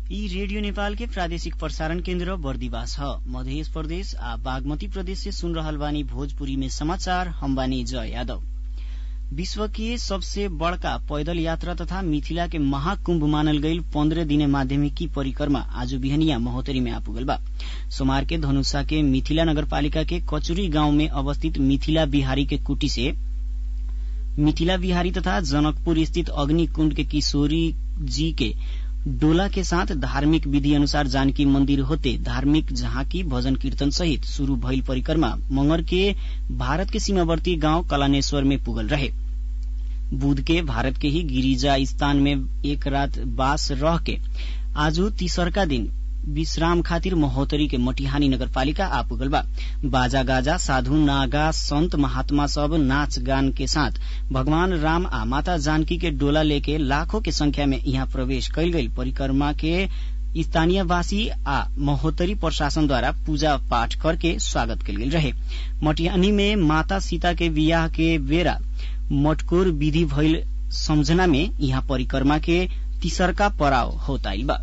यी रेडियो नेपाल के प्रादेशिक प्रसारण केन्द्र बर्दिवास ह मध्य प्रदेश आ बागमती प्रदेश से सुन रहल बानी भोजपुरी में समाचार हम बानी जय यादव विश्व के सबसे बड़का पैदल यात्रा तथा मिथिला के महाकुम्भ मानल गईल पन्द्रह दिने माध्यमिकी परिक्रमा आज बिहनिया महोत्तरी में आपुगल बा सोमार के धनुषा के मिथिला नगरपालिका के कचुरी गांव में अवस्थित मिथिला बिहारी के कुटी से मिथिला बिहारी तथा जनकपुर स्थित अग्नि कुण्ड के किशोरी जी के डोला के साथ धार्मिक विधि अनुसार जानकी मंदिर होते धार्मिक झांकी भजन कीर्तन सहित शुरू भइल परिक्रमा मंगर के भारत के सीमावर्ती गांव कलानेश्वर में पुगल रहे बुध के भारत के ही गिरिजा स्थान में एक रात बास रह के आज तीसरका दिन विश्राम खातिर महोत्तरी के मटिहानी नगरपालिका आ पुगल बा बाजा गाजा साधु नागा संत महात्मा सब नाच गान के साथ भगवान राम आ माता जानकी के डोला लेके लाखों के संख्या में यहाँ प्रवेश कैल गई परिक्रमा के स्थानीयवासी आ महोत्तरी प्रशासन द्वारा पूजा पाठ करके स्वागत कल गेल रहे मटिहानी में माता सीता के बियाह के बेरा मटकोर विधि भइल सम्झना में यहाँ परिक्रमा के तीसरका पड़ाव होताइल बा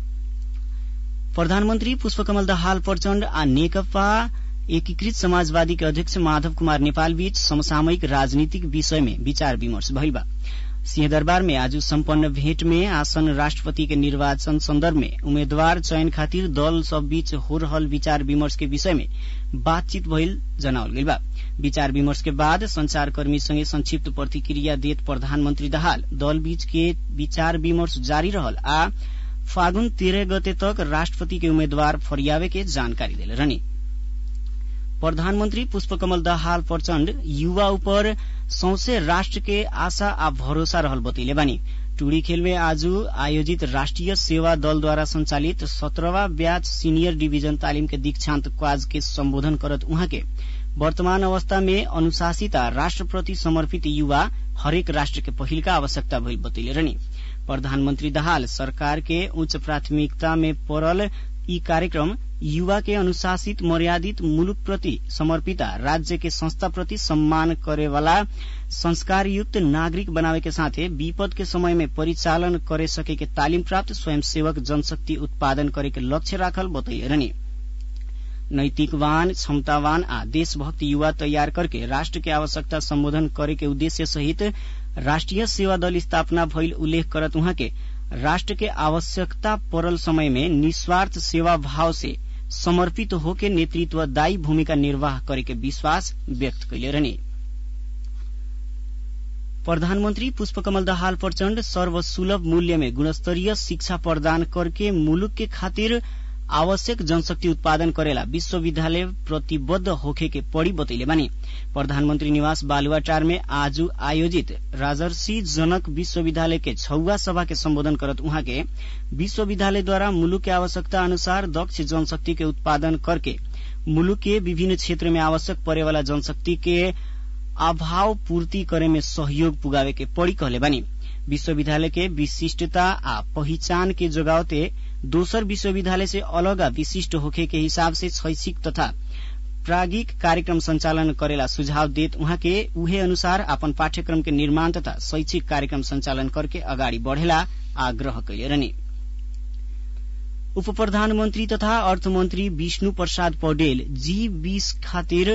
प्रधानमन्त्री पुष्पकमल दाहाल प्रचण्ड आ नेकपा एकीकृत समाजवादी के अध्यक्ष माधव कुमार नेपाल बीच समसामयिक राजनीतिक विषय में विचार विमर्श भइल बा सिंहदरबार में आज सम्पन्न भेंट में आसन राष्ट्रपति के निर्वाचन संदर्भ में उम्मेद्वार चयन खातिर दल सब बीच हो रहल विचार विमर्श के विषय में बातचीत भइल जनावल गइल बा विचार विमर्श के बाद संचारकर्मी संगे संक्षिप्त प्रतिक्रिया देत प्रधानमन्त्री दाहाल दल बीच के विचार विमर्श जारी रहल आ फागुन तेरह गते तक राष्ट्रपति के उम्मेद्वार फरियावे के जानकारी देले रहनी प्रधानमन्त्री पुष्पकमल दाहाल प्रचण्ड युवा उपर सौसे राष्ट्र के आशा आ भरोसा रहल बतैले बानी टुड़ी खेल में आज आयोजित राष्ट्रिय सेवा दलद्वारा संचालित सत्रहवा ब्याच सीनियर डिभिजन तालिम के दीक्षान्त क्वाज के सम्बोधन करत उहाँ के वर्तमान अवस्था में अनुशासित आ राष्ट्रप्रति समर्पित युवा हरेक राष्ट्र के पहिलका आवश्यकता भइल बतैले रहनी प्रधानमन्त्री दाहाल सरकार के उच्च प्राथमिकता में पड़ल यी कार्यक्रम युवा के अनुशासित मर्यादित मुलुक प्रति समर्पित राज्य के संस्था प्रति सम्मान करेवाला संस्कारयुक्त नागरिक बनावे के साथे विपद के समय में परिचालन करे सके के तालिम प्राप्त स्वयंसेवक जनशक्ति उत्पादन करे के लक्ष्य राखल बताइए रहनी नैतिकवान क्षमतावान आ देशभक्त युवा तैयार करके राष्ट्र के आवश्यकता सम्बोधन करे के उद्देश्य सहित राष्ट्रिय सेवा दल स्थापना भइल उल्लेख करत उहाँ के राष्ट्र के आवश्यकता पड़ल समय में निस्वार्थ सेवा भाव से समर्पित होके नेतृत्वदायी भूमिका निर्वाह करे के विश्वास व्यक्त कैले रहनी प्रधानमन्त्री पुष्पकमल दाहाल प्रचण्ड सर्वसुलभ मूल्य में गुणस्तरीय शिक्षा प्रदान करके मुलुक के खातिर आवश्यक जनशक्ति उत्पादन करेला विश्वविद्यालय प्रतिबद्ध होखे के पड़ी बतैले बानी प्रधानमन्त्री निवास बालुवाटार में आज आयोजित राजर्षि जनक विश्वविद्यालय के छौवा सभा के सम्बोधन करत उहाँ के विश्वविद्यालयद्वारा मुलुक के आवश्यकता अनुसार दक्ष जनशक्ति के उत्पादन करके मुलुक के विभिन्न क्षेत्र में आवश्यक परेवाला जनशक्ति के अभाव पूर्ति करे में सहयोग पुगावे के पड़ी कहले बानी विश्वविद्यालय के विशिष्टता आ पहिचान के जोगावते दोसर विश्वविद्यालय से अलग आ विशिष्ट होखे के हिसाब से शैक्षिक तथा प्रागिक कार्यक्रम संचालन करेला सुझाव देत उहाँ के उहे अनुसार अपन पाठ्यक्रम के निर्माण तथा शैक्षिक कार्यक्रम संचालन करके अगाडि बढ़ेला आग्रह कैले रहनी उप प्रधानमन्त्री तथा अर्थमन्त्री विष्णु प्रसाद पौडेल जी बीस खातिर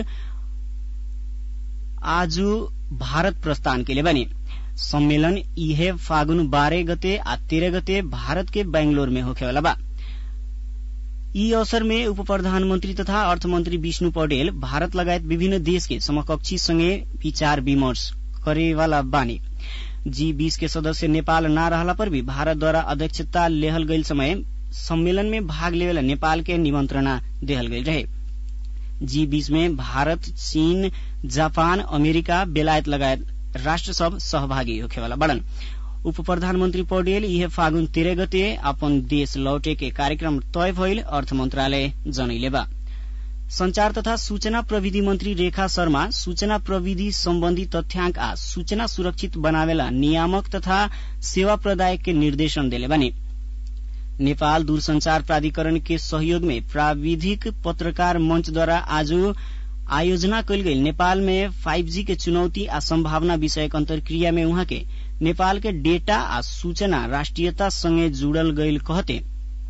आज भारत प्रस्थान केले बने सम्मेलन इहे फागुन बारह गते आ तेरह गते भारत के बैंगलोर में होखेवाला बा यी अवसर में उप प्रधानमन्त्री तथा अर्थमन्त्री विष्णु पौडेल भारत लगायत विभिन्न देश के समकक्षी सँगै विचार विमर्श करेवाला बानी जी बीस के सदस्य नेपाल न रहला पर भी भारतद्वारा अध्यक्षता लेहल गईल समय सम्मेलन में भाग लेवेला नेपाल के निमन्त्रणा देहल गईल रहे जी बीस में भारत चीन जापान अमेरिका बेलायत लगायत राष्ट्र सब सहभागी होखेवाला बड़न उप प्रधानमन्त्री पौडेल यह फागुन तेरह गते अपन देश लौटे के कार्यक्रम तय भइल अर्थ मन्त्रालय जनैले बा संचार तथा सूचना प्रविधि मन्त्री रेखा शर्मा सूचना प्रविधि सम्बन्धी तथ्याङ्क आ सूचना सुरक्षित बनावेला नियामक तथा सेवा प्रदायक के निर्देशन देले बानी नेपाल दूरसंचार प्राधिकरण के सहयोग में प्राविधिक पत्रकार मंचद्वारा आज आयोजना कयल गेल नेपाल में फाइभ जी के चुनौती आ संभावना विषयक अंतर्क्रिया में उहाँ के नेपाल के डेटा आ सूचना राष्ट्रियता संगे जुड़ल गईल कहते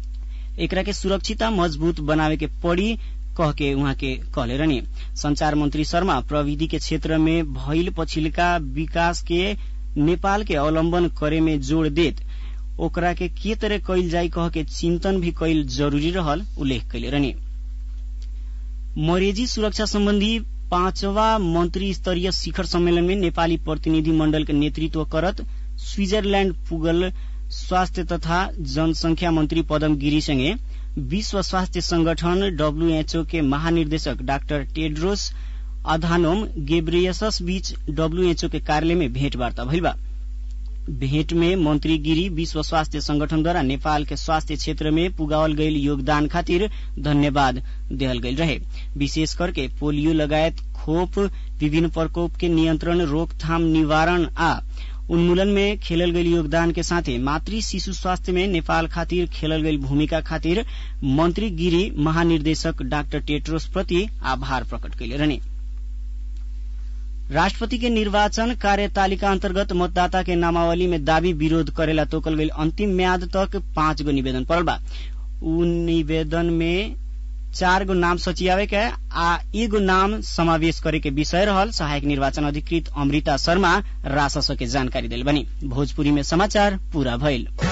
एकरा के सुरक्षित मजबूत बनावे के पड़ी कह के उहाँ के कहले रहनी संचार मंत्री शर्मा प्रविधि के क्षेत्र में भइल पछिल्का विकास के नेपाल के अवलम्बन करे में जोड़ देत ओकरा के के तरह कैल जाई कह के चिंतन भी कैल जरूरी रहल उल्लेख कैले रहनी मरेजी सुरक्षा सम्बन्धी पांचवा मंत्री स्तरीय शिखर सम्मेलन में नेपाली प्रतिनिधि मण्डल के नेतृत्व करत स्विजरल्याण्ड पुगल स्वास्थ्य तथा जनसंख्या मंत्री पदम गिरीसँगै विश्व स्वास्थ्य संगठन डब्ल्यूएचओ के महानिर्देशक डाक्टर टेड्रोस अधानोम गेब्रियसस बीच डब्ल्यूएचओ के कार्यालय में भेंटवार्ता भइल बा भेंट में मंत्री गिरी विश्व स्वास्थ्य संगठनद्वारा नेपाल के स्वास्थ्य क्षेत्र में पुगावल गईल योगदान खातिर धन्यवाद देहल गईल रहे विशेष करके पोलियो लगायत खोप विभिन्न प्रकोप के नियंत्रण रोकथाम निवारण आ उन्मूलन में खेलल गईल योगदान के साथे मातृ शिशु स्वास्थ्य में नेपाल खातिर खेलल गईल भूमिका खातिर मंत्री गिरी महानिर्देशक डाक्टर टेट्रोस प्रति आभार प्रकट कैले रहने राष्ट्रपति के निर्वाचन कार्यतालिका अन्तर्गत मतदाता के नामावली में दावी विरोध करेला तोकल गईल अंतिम म्याद तक पाँच गो निवेदन पड़ल बा उ निवेदन में चार गो नाम सचियावे के आ एगो नाम समावेश करे के विषय रहल सहायक निर्वाचन अधिकृत अमृता शर्मा रासस के जानकारी दिल बनी भोजपुरी में समाचार पूरा भइल